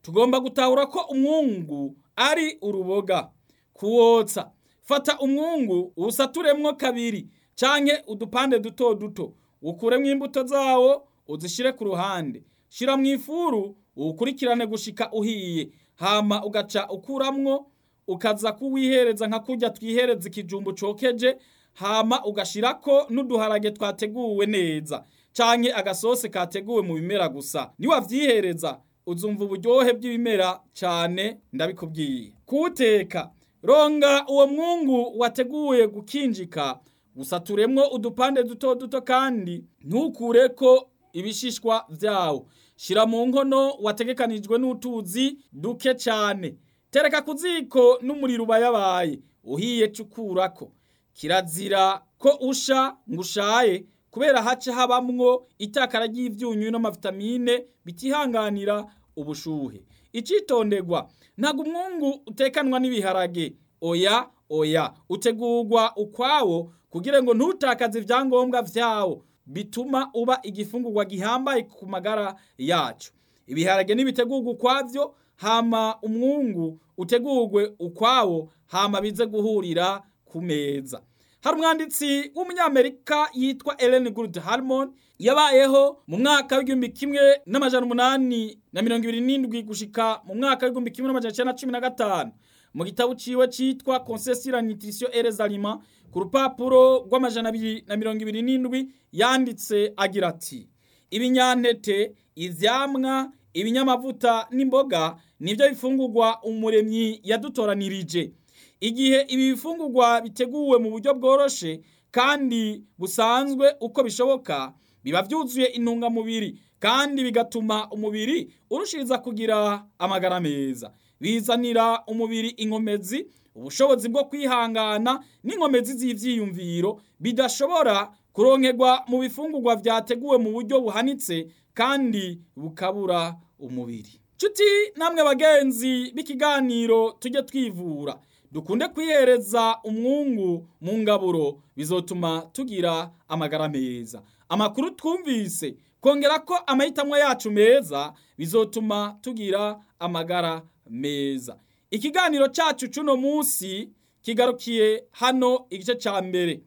tugomba gutahura ko umwungu ari uruboga kuwotsa fata umwungu uwusaturemwo kabiri canke udupande duto duto ukuremwo imbuto zawo uzishire ku ruhande shira mu ifuru uwukurikirane gushika uhiye hama ugaca ukuramwo ukaza kuwihereza nka kurya twihereza ikijumbu cokeje hama ugashirako n'uduharage twateguwe neza canke agasose kateguwe mu bimera gusa niwavyihereza uzumva uburyohe bw'ibimera cane ndabikubwiye kuwuteka ronga uwo mwungu wateguye gukinjika gusaturemwo udupande duto duto kandi ntukureko ibishishwa vyawo shira mu nkono wategekanijwe n'utuzi duke cane tereka ku ziko n'umuriro ubayabaye uhiye cukurako kirazira ko usha ngo ushaye kubera haca habamwo itakara ry'ivyunyu n'amavitamine bitihanganira ubushuhe icitonderwa ntabwo umwungu utekanwa n'ibiharage oya oya utegurwa ukwawo kugira ngo ntutakaze ivyangombwa vyawo bituma uba igifungurwa gihambaye ku magara yacu ibiharage nibitegurwa ukwavyo hama umwungu utegurwe ukwawo hama bize guhurira ku meza hari umwanditsi w'umunyamerika yitwa Ellen Good Harmon yabayeho mu mwaka w'igihumbi kimwe n'amajana umunani na mirongo ibiri n'indwi gushika mu mwaka w'igihumbi kimwe n'amajana icenda na cumi na gatanu mu gitabo ciwe citwa Conseil sur la nutrition et les aliments ku rupapuro rw'amajana abiri na mirongo ibiri n'indwi yanditse agira ati ibinyantete ivyamwa ibinyamavuta n'imboga nivyo bifungurwa umuremyi yadutoranirije igihe ibi bifungurwa biteguwe mu buryo bworoshe kandi busanzwe uko bishoboka biba vyuzuye intungamubiri kandi bigatuma umubiri urushiriza kugira amagara meza bizanira umubiri inkomezi ubushobozi bwo kwihangana n'inkomezi z'ivyiyumviro bidashobora kuronkerwa mu bifungurwa vyateguwe mu buryo buhanitse kandi bukabura umubiri nshuti namwe bagenzi b'ikiganiro tujye twivura dukunde kwihereza umwungu mu ngaburo bizotuma tugira amagara meza amakuru twumvise kongera ko amahitamo yacu meza bizotuma tugira amagara meza ikiganiro cyacu cy'uno munsi kigarukiye hano igice cya mbere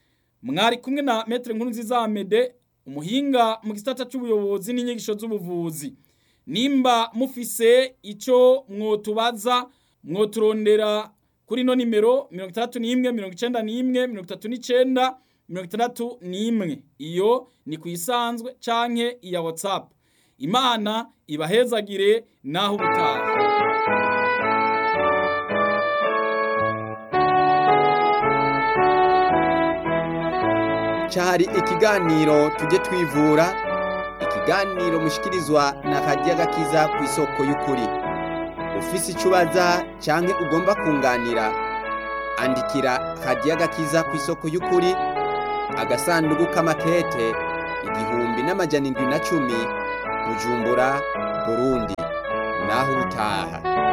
mwari kumwe na metere nkuru nziza amede umuhinga mu gisata cy'ubuyobozi n'inyigisho z'ubuvuzi nimba mufise icyo mwotubaza mwoturondera kuri ino nimero mirongo itandatu n'imwe mirongo icenda n'imwe mirongo itatu n'icenda mirongo itandatu n'imwe iyo ni ku isanzwe canke iya whatsapp imana ibahezagire naho ubutaha cyari ikiganiro tujye twivura ikiganiro mushikirizwa na radiyo gakiza ku isoko y'ukuri ufise icyo ubaza cyangwa ugomba kunganira andikira radiyo gakiza ku isoko y'ukuri agasanduku k'amakete igihumbi n'amajana indwi na cumi bujumbura burundi naho ubutaha